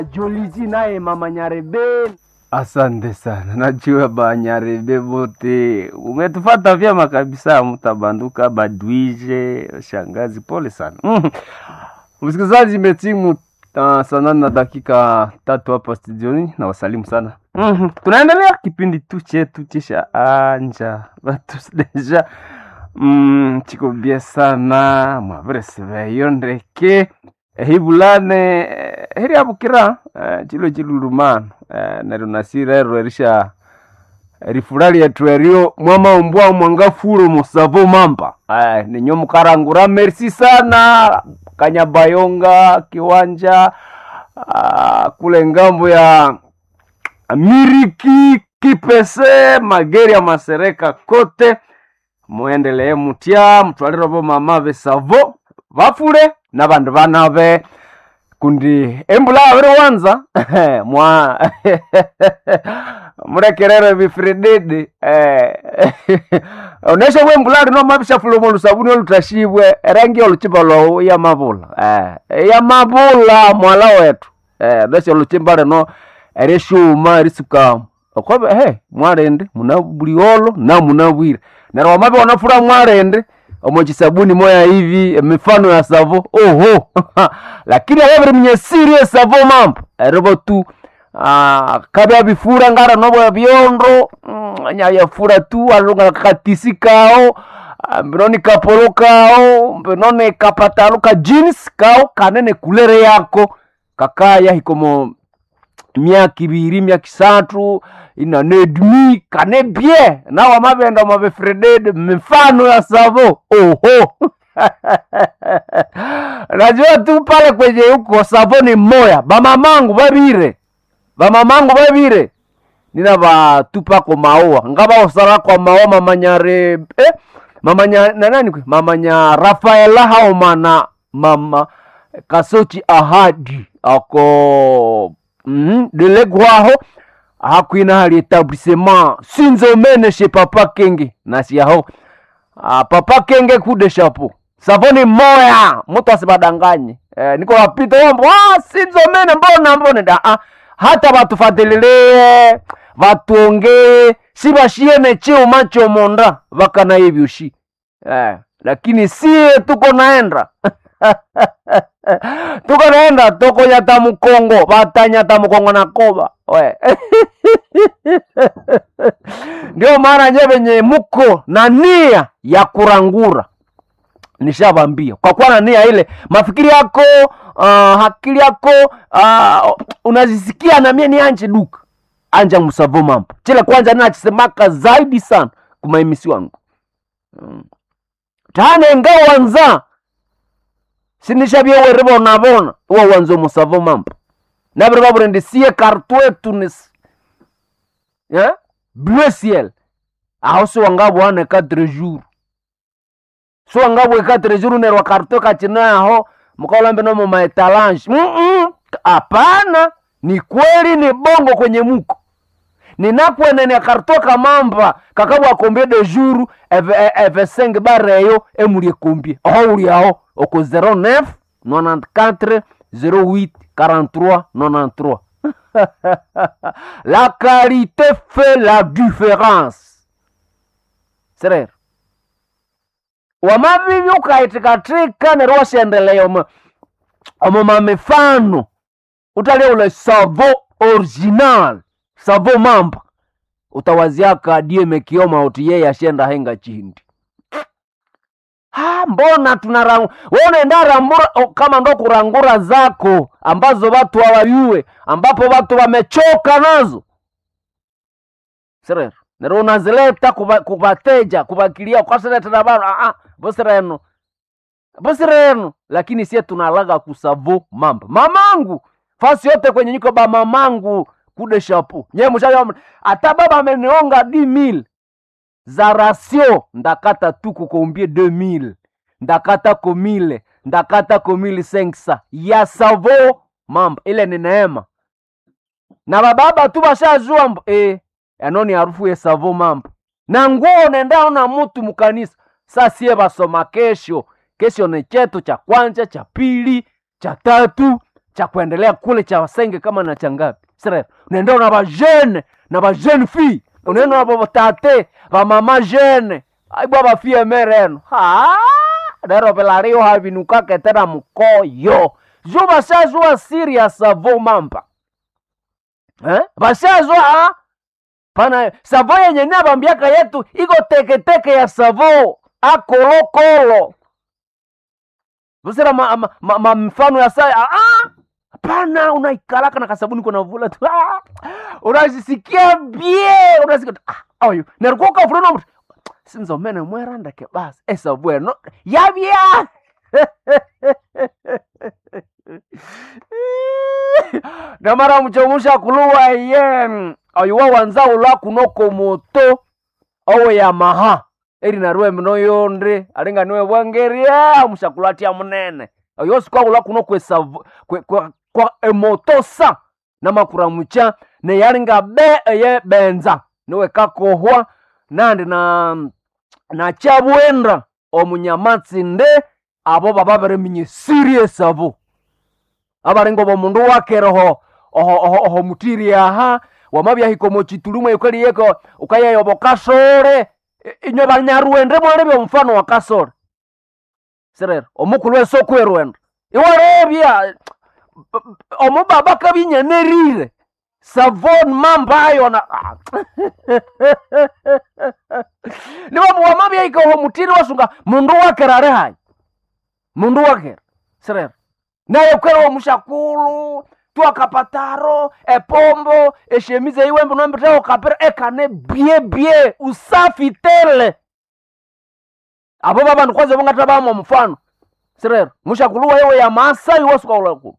Joliji naye mama Nyarebe. Asante sana, najua Banyarebe bote umetufata vyema kabisa, mtabanduka badwije shangazi, pole sana mm. Msikilizaji, imetimu uh, saa nane na dakika tatu hapa studioni, na wasalimu sana mm. Tunaendelea kipindi tu chetu chisha anja batu deja mm, chiko bie sana mwavereseveyo ndeke ehibulane eh, heri abukira eh, chilo chilulumano eh, neryo nasirero erisha rifura lyetu erio mwamaumbwa mwangafulo musavo mamba eh, ninyo mukarangura merci sana kanyabayonga kiwanja ah, kule ngambo ya miriki kipese mageri ya masereka kote muendelee mutya mutwalire bo mama besavo bafure nabandu banabe kundi embula abiri wanza mwa murekerere bifirididi eh, onesha bwe embula lino mabishafula omu lusabuni olutashibwe erangi oluchimba lwawu yamabula eh, yamabula mwala wetu eh, onesha oluchimba lino erishuma erisukamu okobe he mwarende muna buliolo na muna bwire neryo wamabe wanafura mwarende omochisabuni moya hivi emifano ya savo oho lakini ayabiri mnyesiri esavo mambo eribo tu ah, kabya bifura ngara nobo byondo mm, nyayafura tu alunga kakatisi kao ah, mbinoni kapolo kao mbinoni kapatalo ka jeans kao kanene kulere yako kakaya hikomo myaka ibiri myaka isatu inanedmi kane bie nawa mabenda mabefredede mifano ya savo oho najua tu pale kwenye huko savo ni moya bamamangu babire bamamangu babire nina batupako maua ngabawosala kwa maua mamanyare eh? mamanya nanani kwe mamanya rafaela haomana mama kasochi ahadi ako mm, delegwaho hakwina hali etablissement sinzomene she papa kenge nasiyaho ah, papa kenge kude shapo savoni moya mutu asibadanganye eh, niko wapita wambo ah, sinzomene mbona mbone da ah, hata batufatilie batuongee sibashiene chiuma chomonda bakana ivyushi eh, lakini sie tuko naenda tuko naenda toko nyata mukongo batanyata mukongo na koba we ndio maana nye venye muko na nia ya kurangura nishabambia kwa kuwa na nia ile mafikiri yako uh, akili yako uh, unazisikia na mie ni anje duka anja musavo mambo chile kwanza nachisemaka zaidi sana kumaimisi wangu mm. tane ngawanza sinishabye bona uwa wanza musavo mambo nabiri baburendi sie kartwe tunis yeah? bleu ciel aho siwangabwane quatre jours siwangabwe quatre jours nerwa kartwe kachina aho mukaolambe nomo maetalange hapana ni kweli ni bongo kwenye muko ninakwenene kartwe kamamba kakabwa kombie de jour eve, eve 5 bareyo emulie kombie aho uli aho oko 09 94 08 43 93 la qualité fait la différence serero wamavivi ukaitikatika nero washendelea omo omo mamifano utalia ule savo original savo mamba utawaziaka die mekioma uti yeye ashenda henga chindi ha mbona tunarang wewe unaenda rambura o, kama ndo kurangura zako ambazo watu hawayue ambapo watu wamechoka nazo serero nero unazileta kuba- kubateja kubakilia kwaseretera bano ah bosireno bosireno lakini sie tunalaga kusavo mamba mamangu fasi yote kwenye nyiko ba mamangu kude shapu nye mushayo hata baba amenionga di mil za rasio ndakata tu kukombie 2000 ndakata ko mile ndakata ko mili senksa ya savo mamba ile ni neema na bababa tu bashajua mbo e, anoni harufu ya savo mamba na nguo nendao na mutu mukanisa sasie basoma kesho kesho ni chetu cha kwanza cha pili cha tatu cha kuendelea kule cha wasenge kama na changapi sere unaenda na bajene na bajene fi unaenda na batate bamama jene aibwa bafie mereno ha dero pelario havinukake tena mkoyo jo bashazwa serious avo mampa eh? bashazwa pana savo yenye nabambiaka yetu iko teketeke ya savo akolokolo busira ma, ma, ma, ma mfano ya saya ah, ah! hapana unaikalaka na kasabuni kuna vula tu ah! unasisikia bie unasikia tu, ah, ayo nerikoka fulano mtu sinzomene mwerandeke basi esabweno yabya namara muchomusha kuluwa ye oyuwa wanza ula kunoko moto owe yamaha eri narue mino yonde alinga niwe bwangeria mushakulatia munene oyo sikwa ula kunoko esavu kwe, kwa, kwa emoto sa namakura mucha neyalinga be eye benza niwe kakohwa nandi na na chabwenda omunyamatsi-nde abo baba bareminya serious abo abaringo bomundu wakereho oho, oho, oho mutiri aha wamabyahikomo chitulumwe ukaliyeko ukayeyobo kasore I- inywe banyaruende mwali byomufano wa kasore sirero omukulu esokwerwenda iwarebya omubaba kabinyanerire savon mambayo na Ah. nibamu wamabyaikaho mutiri wasunga mundu wakera ari hayi mundu wakera sirero naye kwera omushakulu twakapataro epombo eshemize iwembe nombiteo kapira ekane bie bie usafi tele abo babandu kwanza bongata bamo mfano sirero mushakulu wayewe ya masai wasukaulakulu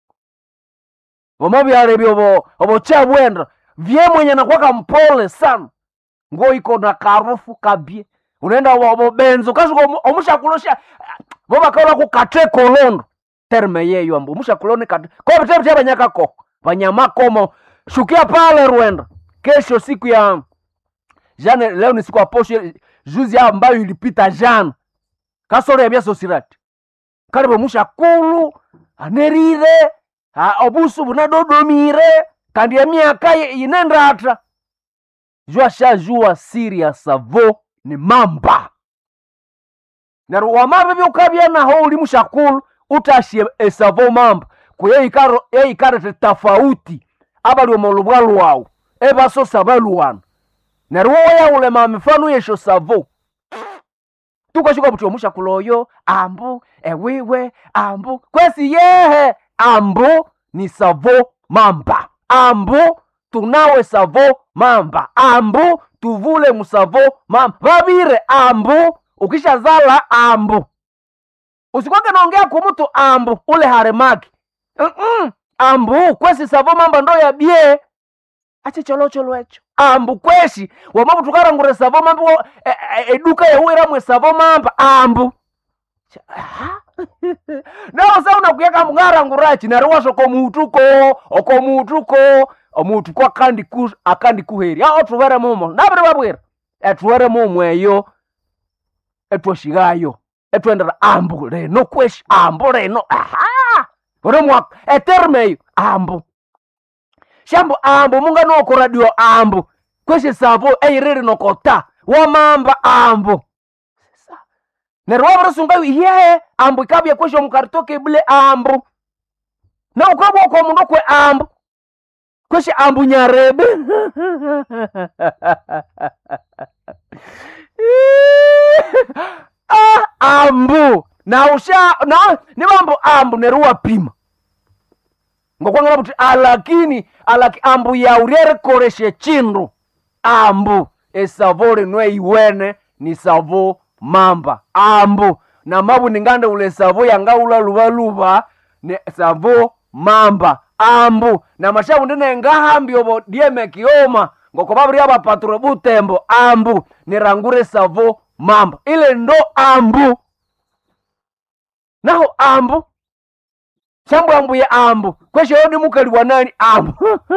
vomavyalevyo obo obo chabwenda vye mwenye nakwaka mpole sana ngo iko na karufu kabie unaenda obo obo benzo kasuka omu- omushakulosha vovakaula kukate kolondo terme yeyo ambo omushakuloni kate kovetevite vanyakako vanyamakomo shukia pale rwenda kesho siku ya jana leo ni siku ya posho juzi ambayo ilipita jana kasoro ya byasosirati karibu mushakulu anerire ha, obusu bunadodomire kandi emyaka ye- inendata jua shajua siri ya savo ni mamba nero wamabe byukabya naho uli mushakulu utashie esavo mamba kuye ikaro eikarete tafauti abali omolubwa lwawu ebasosa baluwana neryo woyaulema mifano yesho savo tukashuka buti omushakulu oyo ambu ewiwe ambu kwesi yehe ambu ni savo mamba ambu tunawe savo mamba ambu tuvule musavo mamba vavire ambu ukishazala ambu usikwake naongea kumutu ambu ule haremaki Mm-mm. ambu kwesi savo mamba ndo yabye ache cholocholo echo ambu kweshi wamabutukarangure savo mamba wo- e- e- eduka yauiramwe savo mamba ambu Cha- aha. nawo sa unakuyaka mungarangurachi nari washo komutuko okomutuko omutuko akandi ku akandi kuheri a otuvere mumo naviri vavwira etuvere mumweyo etwoshigayo etwendera ambu leno kweshi ambu leno aha ore mwaka etermeyo ambu shambo ambu munganokoradio ambu kweshi savo eiriri nokota wamamba ambu Sa- neryo wavirisunga iye ambu ikabya kwesho mukaritoke bule ambu na ukabwa kwa mundu kwe ambu kweshe ambu nyarebe ah, ambu na usha na ni mambo ambu neruwa pima ngokwangana kuti alakini alaki ambu yauryerekoreshe chindu ambu esavo linwe iwene ni savo mamba ambu na mabu ningande ule savo yangaula luvaluva ni savo mamba ambu na mashavu ndine ngahambi obo dieme kioma ngoko babiri abapaturo butembo ambu nirangure savo mamba ile ndo ambu naho ambu shambwambuye ambu kwesho yodi mukali wa nani ambu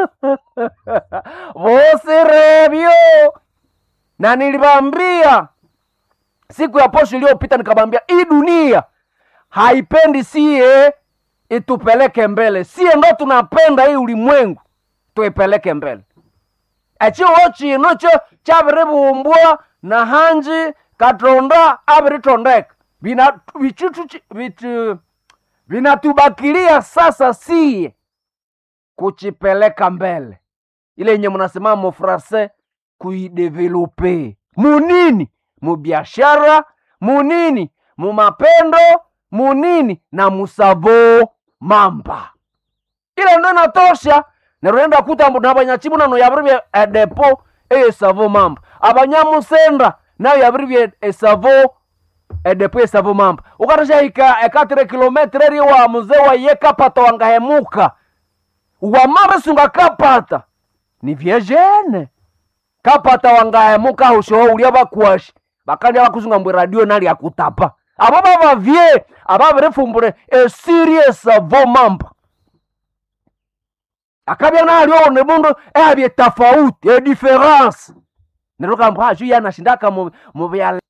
vosirebyo na nilivambia siku ya posho iliyopita nikabambia hii dunia haipendi sie itupeleke mbele sie ndo tunapenda hii ulimwengu tuipeleke mbele echiwo chino cho chaviribumbwa na hanji katonda aviritondeka Vina- vichitu chi- vitu vinatubakilia sasa sie kuchipeleka mbele ile yenye mnasema mufrase kuidevelope munini mubiashara munini mumapendo munini na musavo mamba ile ndo inatosha nerurenda kuta mbu nabanyachibu nano yabiribye edepo eyesavo mamba abanyamusenda nayo yabiribye esavo edepo esavo mamba ukatashahika ekatire kilometre eri wa muzee waye kapata wangahemuka wamabisunga kapata ni vyejene kapata wangahemuka hushoho ulia bakwashi bakalya bakusunga mbwe radio nali akutapa abo babavye ababirifumbure esiri esavo mamba akabya nalyo ne mundu ehabye tofauti edifference nerukamba aju yanashindaka mu mu byala